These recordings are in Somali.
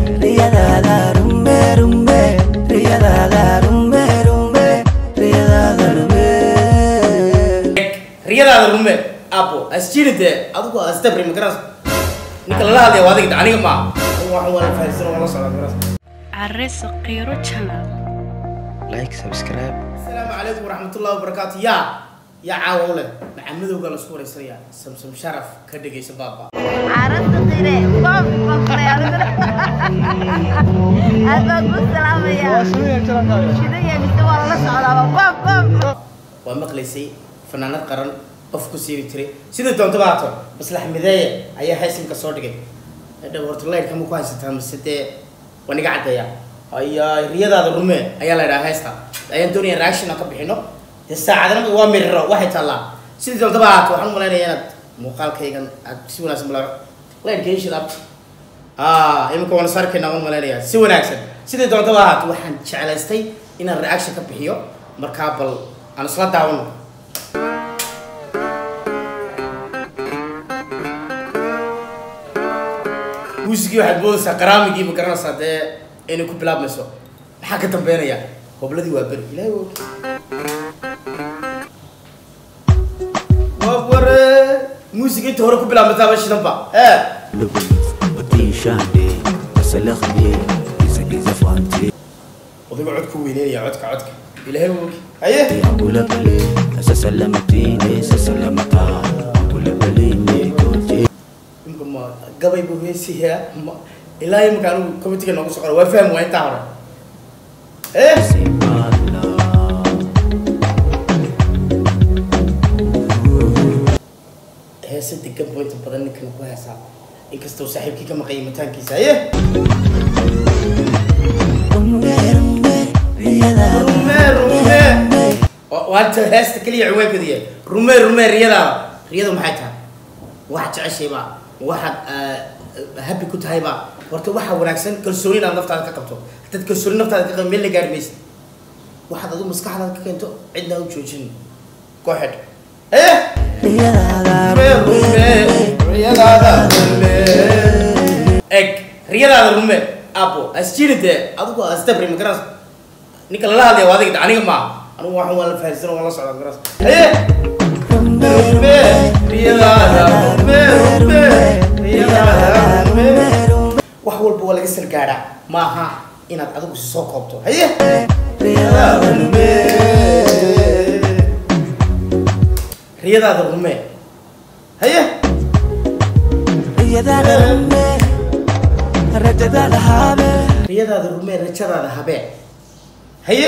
riyadaada rume rume riyadaada rume rume riyadaada rume riyadaada rume apo asjiride adigu astabri magaras ninka lala hadlaya waa adiga aniga ma waxaan waa la fahansan waa la socdaa magaras Arre Saqiro Channel. like subscribe asalaamu calaykum waraxmatullahi wabarakaatu yaa yaa caawa u leh maxamedowga la isku waraysanaya samsam sharaf ka dhegaysa baaba عرفت قيري باب بقري هذا قلت سلام يا شنو يا مستوى الله سعلا باب باب waa maqlaysay fanaanad qaran qof ku siibi jiray sida doonto baato maslax mideeye ayaa haysimka soo dhigay hadhow horta laydhka ma ku haysataa mise dee waa niga caddeeya ayaa riyadaada rume ayaa la idhaha haysta ayaan doonaya reaction aan ka bixino dee saacadana waa miriro waxay taallaa sidii doonto baato waxaan u malaynayaa inaad muuqaalkaygan aad si wanaagsan bala laydhka ishid abta ah imika waan is arkaynaa waan malaynayaa si wanaagsan sidii doonto baato waxaan jeclaystay inaan reaction ka bixiyo markaa bal aan isla daawano muusigii waxaad moodaysaa qaraamigii ma garanaysaa dee inay ku bilaabmayso maxaa ka dambeynaya hobladii waa beri ilaahay waa og waa ware muusiga inta hore ku bilaabmaysaaba shidanba ee وديشاني وسلخني إذا إذا فهمتي odayga codku weyneynaya codka codka ilaahay waa og haye أقول بلي سسلمتيني سسلمتا أقول بليني كنتي imka ma gabay buu heesiyaa ma ilaa imika anigu committeega noogu soo qora waa fahmi waa intaa hore eh سيبالا heese degan buu inta badan ninkan ku heesaa inkastoo saaxiibkii ka maqayay mataankiisa haye رمي رمي رياضة rume rume oo waanta heesta keliya ciwaankeedu yahay rume rume riyadaada riyada maxay tahay waxaad jeceshayba waxaad happy ku tahayba horta waxaa wanaagsan kalsooni inaad naftaada ka qabto haddaad kalsooni naftaada ka qabto meel la gaari maysid waxaad adigu maskaxdaada ka keento cidna u joojin go ahead haye eg riyadaada rume apo asjiride adigu astabri magaras ninka lala hadlaya waa adiga aniga ma anigu waxaan waa la fahansan waa la socdaa magaras haye rume riyadaada rume rume riyadaada rume wax walba waa laga salgaadhaa maaha inaad adigu si soo koobto haye riyadaada rume riyadaada rume haye riyadaada rume rajadaada habee haye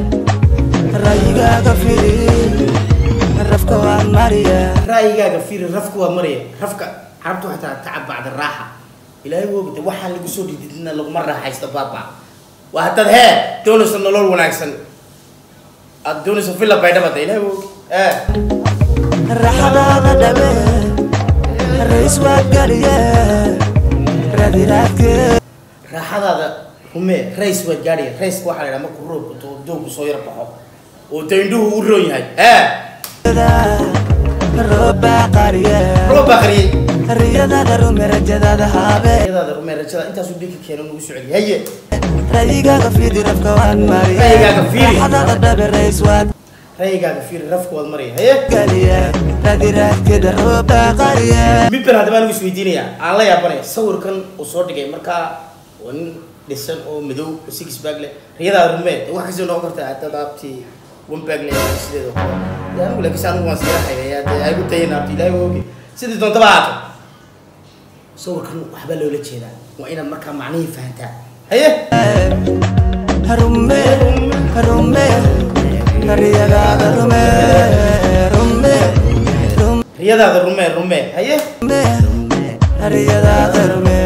ra'yigaaga fiiri rafka waa maraya rafka carabtu waxay tahay tacab bacda raaxa ilaahay woogda waxaan lagu soo dhididina laguma raaxaysto baaba waa haddaad hee doonayso nolol wanaagsan aad doonayso villa baydhabada ilaahay woog ee raaxadaada rumee rays waad gaadhaya rayska waxaa la yidhaha markuu roobku to doogku soo yar baxo oo daindhuhu u roon yahay ee roob baa qariyey riyadaada rume rajadaada habe riyadaada rumee rajada intaasuu dhiigka keeno nagu soo celiy haye rayigaaga fiidi rafka waan mariye Rayigaaga fiiri. raxadada dhabe rays waad ra'yigaaga fiiri rafka waad maraya haye galiye radiraadkeeda rooba qariye mid baan haddaba anigu isweydiinayaa aan la yaabanaya sawirkan uu soo dhigay markaa waa nin dhisan oo madow oo six bag leh riyadaada rumee wax kastoo noqon karta haddaad aabti one bag leh sideeda oo kale dee anigu laakiin anigu waan siira hayayaa dee ay ku dayan aabti ilaahay waa ogi sidii doontaba haato sawirkan waxbaa loola jeedaa waa inaad markaa macnihii fahantaa haye rume rume riyadaada rume rume riyadaada rumee rumee haye rume riyadaada rume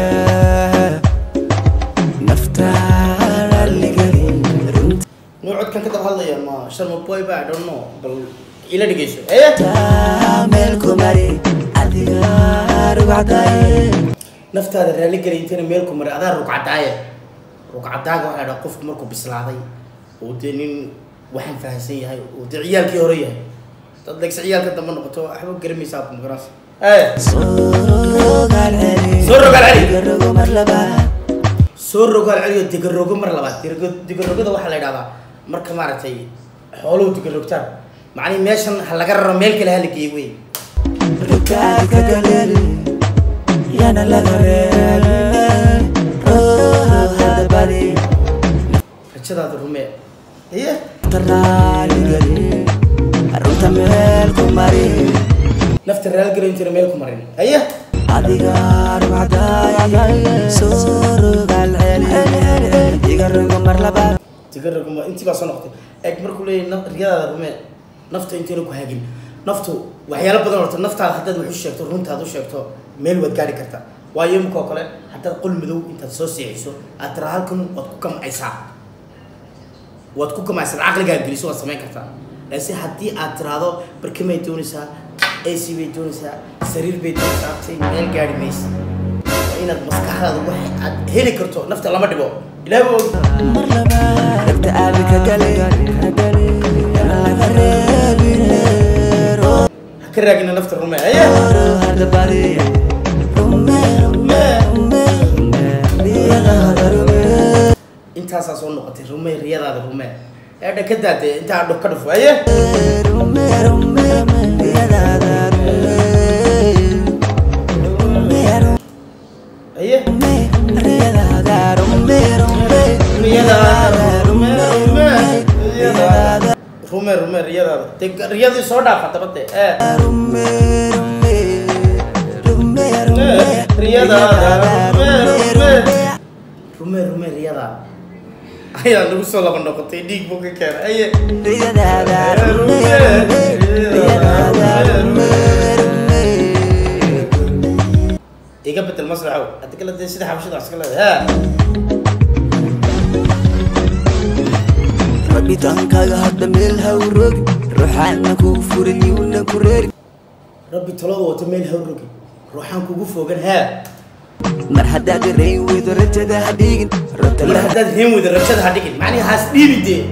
naftaada ligelin runta nuu codkan ka daba hadlaya ma sharma boy ba I don't know bal ila dhegeyso haye meel ku mari adiga rugcdaye naftaada raali gelay intayna meel ku maray adaa rugcadaaye rugcadaaga waxaa dhaa qofku markuu bislaaday oo dee nin waxaan fahansan yahay oo dee ciyaalkii hore yahay dad legse ciyaalka dambe noqoto waxba garamaysaa ku magaranaysa ee soo rogaal celi Soo rogaal celi. Iga rogo mar labaad soo rogaal celiyo digarogo mar labaad Digarogo- digarogada waxaa la yidhahdaa marka maaragtay xooluhu digarogtaan macnihi meeshan ha laga raro meel kale ha la geeyo wey rugaalka galeli yana laga reebin ruux hadabadi rajadaada rumee iye taraaligeli runta meel ku mari nafta raalgelin jira meel ku marin aye adiga rugcadaay soo rogaal celi iga rogo mar labaad digarogo ma intii baa soo noqotay eeg markuu leeyahay na- riyadaada rumee nafta intayna ku hagin naftu waxyaalo badan horta naftaada haddaad wax u sheegto runtaad u sheegto meel waad gaari kartaa waayo imika oo kale haddaad qol madow intaad soo seexiso aad tira halkan waad ku kamcaysaa waad ku kamcaysaa caqligaa geliso waad samayn kartaa laakiin haddii aad tiraahdo barkimay doonaysaa ac bay doonaysaa sariir bay doonaysaa tay meel gaari maysa waa inaad maskaxdaada wax aad heli karto nafta lama dhibo ilaahi baa og mar labaad ragta aabi ka gali yana laga reebin ruux ha ka raagina nafta rume aye hadabadi rume rume rume riyadaada rume intaasaa soo noqotay rume riyadaada rume eedha ka daade intaa dho ka dhufo aye rume rume riyadaada rume rume aye rume riyadaada rume rume riyadaada rume rume riyadaada rume rume riyadaada de riyadii soo dhaafa dabade ee rume rume rume rume riyadaada rume rume rume rume riyadaada ayaa nagu soo laba noqotay dhiig buu ka keenay aye riyadaada rume riyadaada rume rume iga bedel maslaxow haddi kale dee sida xabashada wax iska leedahay ha rabitaankaaga hadda meel ha u rogi ruuxaana kuu furin yuuna ku reeri rabbi talada wata meel ha rogi ruuxaan kugu fogan haa mar haddaad rayn weydo rajada ha dhigin rabta mar la haddaad heen weyda rajada ha dhigin macnihi haas dhiibi dee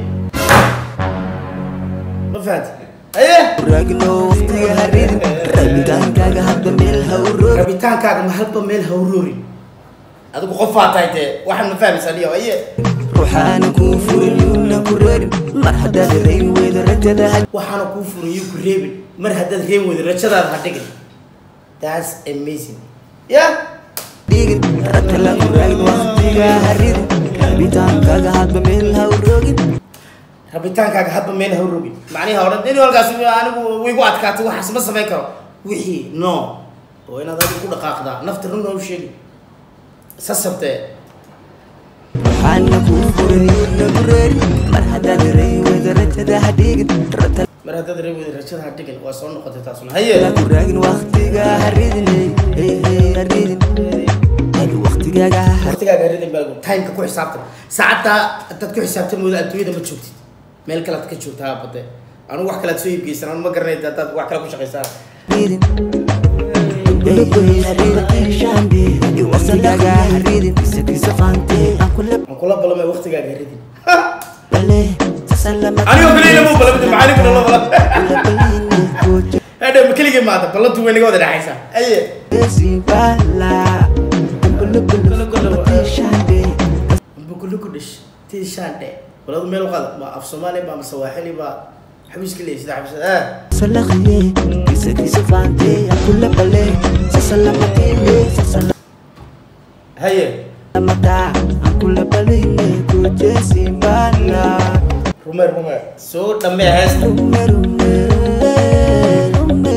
ma fahanti aye raagno waqtiga ha ridin rabitaankaaga hadda meel ha u rogi rabitaankaaga ma halba meel ha uroorin adigu qofaa tahay dee waxaan ma fahmaysaa liyo aye ruuxaana kuu furin yuuna ku reerin mar haddaad rayn weydo rajada ha waxaana kuu furayo ku reebin mar haddaad heen weyda rajadaada ha dhigin that's amazing ya dhigin rabta la ku raagin waqtiga ha ridin rabitaankaaga hadda meel ha u rogin rabitaankaaga hadba meel ha urogin macnihi odhan in halkaas anigu wigu adkaatay waxaas ma samayn karo wixii no oo inaad adigu ku dhaqaaqdaa nafta run ha u sheegin sasabtee ruuxaana kuu furin yuuna ku reerin mar haddaad rayn weydo rajada ha dhigin rabta mar haddaad reeb weyda rajada ha dhigin waa soo noqotay taasuna haye la ku raagin waqtiga ha ridin hey hey ha ridin hey waqtigaaga ha waqtigaaga ridin baa timeka ku xisaabtan saacaddaa haddaad ku xisaabtan mooda adduunyada ma joogtid meel kalead ka joogtaa bade anigu wax kalead soo iibgeysan anu ma garanay haddaad wax kale ku shaqaysaan ridin hey hey ha ridin shambi waqtigaaga ha ridin isagiisa qaante aan kula aan kula ballamay waqtigaaga ridin bale sasalama anigoo kale ilama ballamada macaalinkuna la balan kula baline kujo hadha ma keligii maata ballantu way naga wada dhexaysaa aye Sibala, bulu bulu bulu shambi bukuluku dhish tii shaandhe baladu meel u qaada ma af soomaali ba ama sawaaxili ba xabiiska leeyahay sida xabisada ah salakhiye kisa kisa qaante aan kula bale sasalama tine sasalama haye mata aan kula baline kujo sibala. rume rume soo dhammee heesta Rume rume rume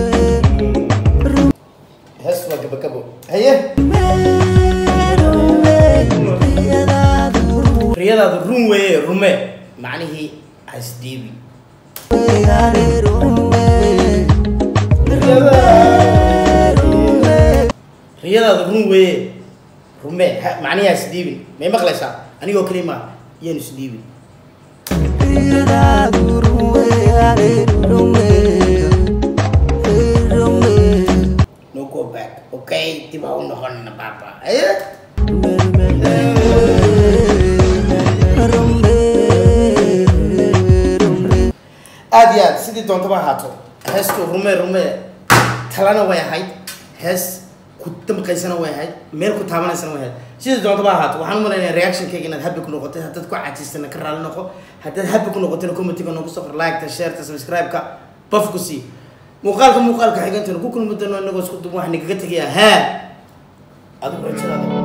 hees waa gabagabo haye riyadaadu run weeye rume macnihii hasdhiibi riyadaadu run weeye rume ha- macnihii hasdhiibin may maqlaysaa anigoo keli maa iyaanu isdhiibin no go back okay dib ha u noqonina baaba haye aad iyo aad sidii doontaba ahaato heestu rume rume talana way ahayd hees ku damqaysana way ahayd meel ku taabanaysana way ahayd sida doontaba ahaato waxaan u malaynaya reactionkayga inaad happy ku noqotay haddaad ku cajiistana ka raali noqo haddaad happy ku noqotayna commentiga noogu soo qor like-ta share-ta subscribe-ka baf ku sii muuqaalka muuqaalka xigantana ku kulmi doono inagoo isku duban waxaan igaga tegayaa haa adigu rajadaada